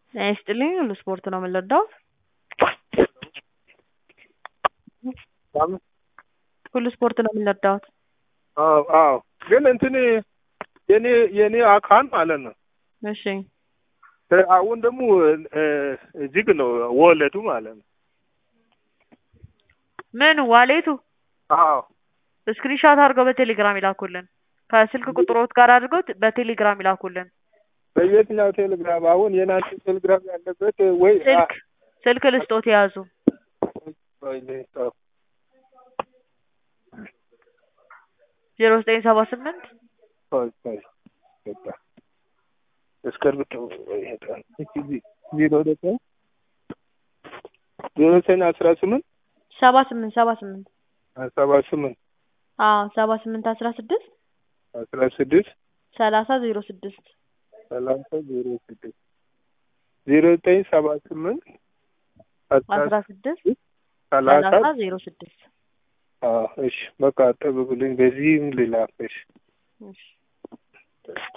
ጤና ይስጥልኝ ሁሉ ስፖርት ነው የምንረዳው። ሁሉ ስፖርት ነው የምንረዳውት። አዎ አዎ፣ ግን እንትን የኔ የኔ አካል ማለት ነው። እሺ አሁን ደግሞ እጅግ ነው ወለዱ ማለት ነው። ምን ዋሌቱ አዎ ስክሪንሻት አድርገው በቴሌግራም ይላኩልን። ከስልክ ቁጥሮት ጋር አድርገው በቴሌግራም ይላኩልን። በየትኛው ቴሌግራም? አሁን የናንተ ቴሌግራም ያለበት ወይ ስልክ ስልክ ልስጦት የያዙ ዜሮ ዘጠኝ ሰባ ስምንት እስክርብቶ ዜሮ ዘጠኝ ዜሮ ዘጠኝ አስራ ስምንት ሰባ ስምንት ሰባ ስምንት ሰባ ስምንት አዎ ሰባ ስምንት አስራ ስድስት አስራ ስድስት ሰላሳ ዜሮ ስድስት ሰላሳ ዜሮ ስድስት ዜሮ ዘጠኝ ሰባ ስምንት አስራ ስድስት ሰላሳ ሰላሳ ዜሮ ስድስት እሺ በቃ ጠብቁልኝ። በዚህም ልላክ። እሺ እሺ